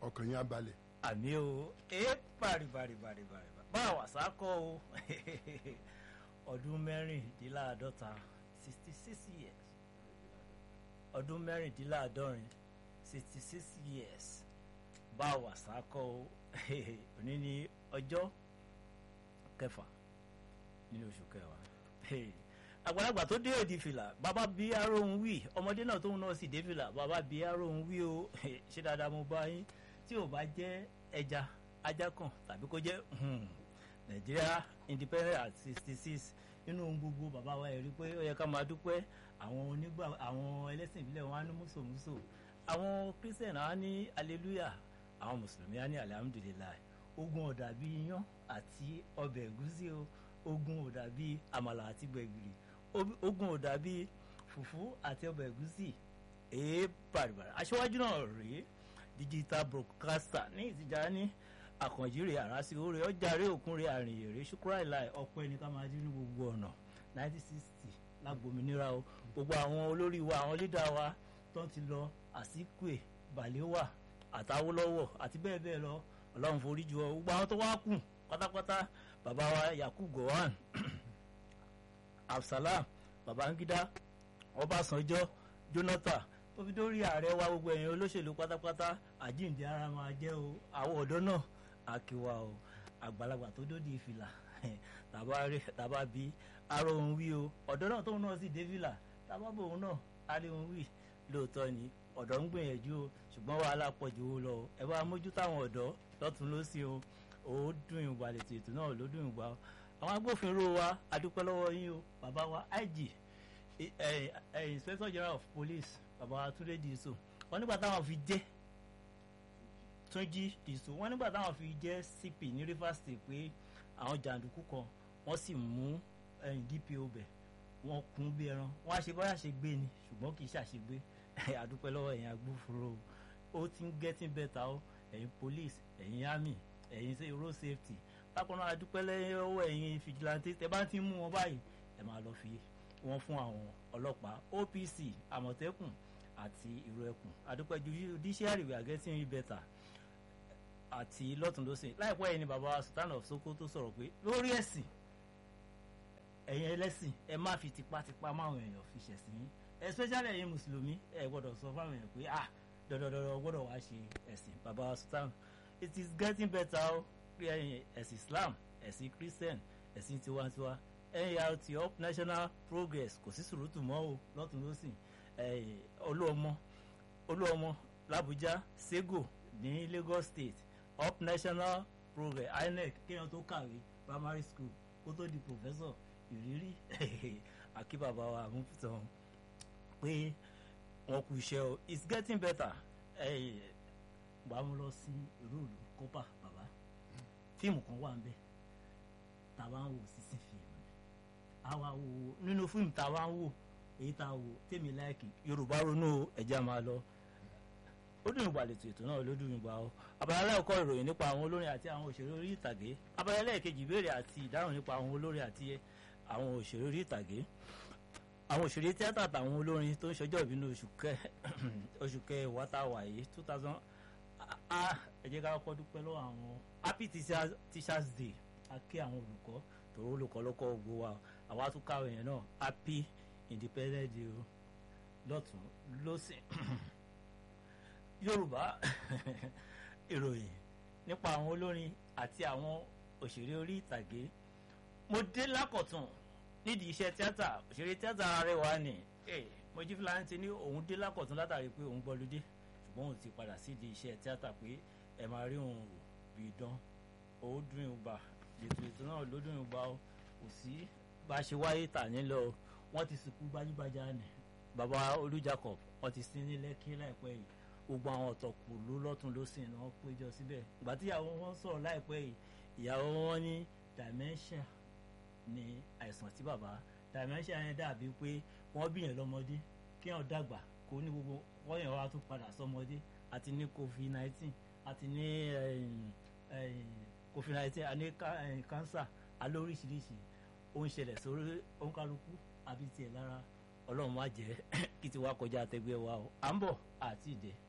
ọkàn yín á balẹ̀. àmì o ẹ bàrì bàrì bàrì bàrì bá a wà sákọ o ọdún mẹ́rìndínláàádọ́ta sixty six years ọdún mẹ́rìndínláàádọ́rin sixty six years bá a wà sákọ o òní ní ọjọ́ kẹfà nínú oṣù kẹwàá àgbàlagbà tó dé èdè fìlà bàbá bí aróhùn wí ọmọdé náà tóun náà sì dé fìlà bàbá bí aróhùn wí o ṣé dáadáa mo bá yín tí ò bá jẹ́ ẹja ajá kan tàbí kó jẹ́ nàìjíríà independent at sixty six nínú ohun gbogbo bàbá wa rí pé ó yẹ ká máa dúpẹ́ àwọn onígbà àwọn ẹlẹ́sìn ìbílẹ̀ wọn á ní mùsòmùsò àwọn christian á ní hallelujah àwọn mùsùlùmí á ní alhamdulilayi ogun ọ̀dà bíi iyán àti ọbẹ̀ ẹ̀gúsí o ogun ọ̀dà bíi àmàlà àti gbẹ̀gìrì ogun ọ̀dà bíi fùfú àti ọbẹ̀ ẹ̀gúsí èé bàrìbàrì aṣíwájú náà rèé digital broadcaster ní ìtìjà ní àkànjíre àràsí oore ọjàre òkúnre àrìnyèrè ṣùkúrà ìlà ọpẹ ní ká máa dín ní gbogbo ọ̀nà nineteen sixty lágbòmìnira o gbogbo àwọn olórí wa àwọn lídà wa tó ti lọ àsìkò bàlẹ́wà àtàwọ́lọ́wọ́ àti bẹ́ẹ̀ bẹ́ẹ̀ lọ ọlọ́run forí jù ọ gbogbo àwọn tó wá kù pátápátá bàbá wa yakub gowon absalam babangida ọbásanjọ́ jonathan tó fi dórí ààrẹ wa gbogbo ẹ̀yin olóṣèlú pátápátá àjíǹde ara máa jẹ́ o àwọn ọ̀dọ́ náà àkíwá o àgbàlagbà tó dóde ìfìlà tàbá bí aró òun wí o ọ̀dọ́ náà tóun náà sì dé fìlà tàbá bò òun náà aró òun wí lóòótọ́ ni ọ̀dọ́ ń gbìyànjú o ṣùgbọ́n wàhálà pọ̀ jù ú lọ o ẹ bá mójú táwọn ọ̀dọ́ lọ́tún lọ́sí o ó dùn ìgbà lètò ètò náà ló dùn ìgbà o àwọn agbófinró wa adúpẹ́ lọ́wọ́ yín o bàbá wa IG inspector general of police bàbá túndé dìísò wọn nígbà táwọn fi jẹ́ túnjí dìísò wọn nígbà táwọn fi jẹ́ cp ní rivers state pé àwọn jàǹdùkú kan wọ́n sì mú dpo bẹ̀ wọ́n kún bí ẹran wọ́n á ṣe báyà ṣe gbé ni ṣùgbọ́n kì í ṣàṣegbé àdúpẹ́ lọ́wọ́ ẹ̀yin agbófinró ó ti ń getting better o ẹ̀yin police ẹ̀yin army ẹ̀yin road safety bákan náà àdúpẹ́ lọ́wọ́ ẹ̀yin vigilante tẹ bá ti mú wọn báyìí ẹ máa lọ fi wọn fún àwọn ọlọ́pàá OPC àmọ̀tẹ́kùn àti ìró ẹkùn àdúpẹ́ judiciary we are getting it better àti lọ́tùnlọ́sìn láìpẹ́ yìí ni bàbá Sultan of Sokoto sọ̀rọ̀ pé lórí ẹ̀sìn ẹ̀yin ẹlẹ́sìn ẹ má fi tipátipá máwọn èèyàn fi ṣẹ̀sìn yín especially ẹ̀yin mùsùlùmí ẹ gbọ́dọ̀ sọ fáwọn èèyàn pé ah dọ̀dọ̀dọ̀dọ̀ gbọ́dọ̀ wá ṣe ẹ̀sìn bàbá Sultan it is getting better o ẹ̀sìn Islam ẹ̀sìn Christian ẹ̀sìn tiwantiwa nrt up national progress kò sí sùrùtù mọ́ o lọ́tún lọ́sìn olúọmọ olúọmọ làbújá sego ní Lagos state up national progress inec kéèyàn tó kàwé primary school kó tó di professor ìrírí akíbàbà wa àmúfitàn pé wọn kú iṣẹ́ o it's getting better gbà mú lọ sí ìlú ìlú kópa bàbá fíìmù kan wà ń bẹ tàbá ń wò sísìn fíìmù àwa wò nínú fíìmù tá a wá ń wò èyí tá a wò tèmi láìkì yorùbá ronú ẹja máa lọ ó dùn ìgbà lètò ètò náà ló dùn ìgbà o abala ẹ̀kọ́ ìròyìn nípa àwọn olórin àti àwọn òṣèré orí ìtàgé abala ẹlẹ́ẹ̀kejì ìbéèrè àti ìdáhùn nípa àwọn olórin àti àwọn òṣèré orí ìtàgé àwọn òṣèré tíátà àtàwọn olórin tó ń ṣọjọ́ ìbí ní oṣù kẹ oṣù kẹwàá tá a wà yìí two thousand ẹ jẹ́ ká kọ́kọ́ dúpẹ́ lọ́wọ́ àwọn happy teachers day a kí àwọn olùkọ́ tòun olùkọ́ ló kọ́ gbogbo wa àwa tún káwé yẹn náà happy independent day o lọ́tún lọ́sìn yorùbá ìròyìn nípa àwọn olórin àti àwọn òṣèré orí ìtàgé mo dé lákọ̀tún nídìí iṣẹ́ tíátà òṣèré tíátà Arẹwà ni Mojí Fúlàní ti ní òun dé lákọ̀tún látàrí pé òun gbọ́lódé ṣùgbọ́n òun ti padà sídìí iṣẹ́ tíátà pé ẹ máa rí òun rò bí dán ó dùn ún gbà ètò ètò náà ló dùn ún gbà ó kò sí bá a ṣe wáyé tà nílò wọ́n ti sìnkú gbajúgbajà ni bàbá Olú Jacob wọ́n ti sin ní Lẹ́kí láìpẹ́ yìí gbogbo àwọn ọ̀tọ̀kù ló lọ́tún ló sìn náà péjọ síbẹ̀ ìgbà tí ìyàwó wọn sọ̀rọ̀ láìpẹ́ yìí ìyàwó wọn ní dementia ní àìsàn tí bàbá dementia yẹn dàbí pé wọ́n bí yẹn lọ́mọdé kí wọ́n dàgbà kó ní gbogbo wọ́n yẹn wá tún padà sọmọdé àti ní covid nineteen àti ní covid nineteen àní cancer alóríṣiríṣi ó ń ṣẹlẹ̀ sórí òǹkálukú àbí tiẹ̀ lára ọlọ́run má jẹ́ kí tiwa kọjá àtẹgbẹ́ wa o à ń bọ̀ àti ìdè